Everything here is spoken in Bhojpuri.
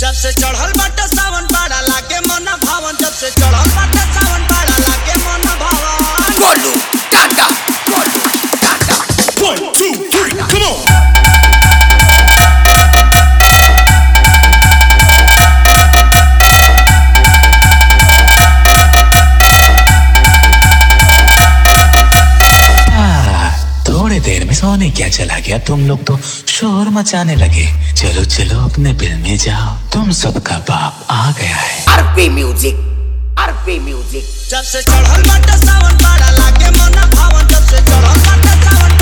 जब से चढ़ल बाटे सावन बाड़ा लागे मन भावन जब से चढ़ल बाटे सावन बाड़ा लागे मन भावन Golu, Tata, Golu, Tata. One, two, three, come on. थोड़ी देर में सोने क्या चला गया तुम लोग तो शोर मचाने लगे चलो चलो अपने बिल में जाओ तुम सबका बाप आ गया है RP Music, RP Music. जब से चढ़ल बाटे सावन बाड़ा लागे मन भावन जब से चढ़ल बाटे सावन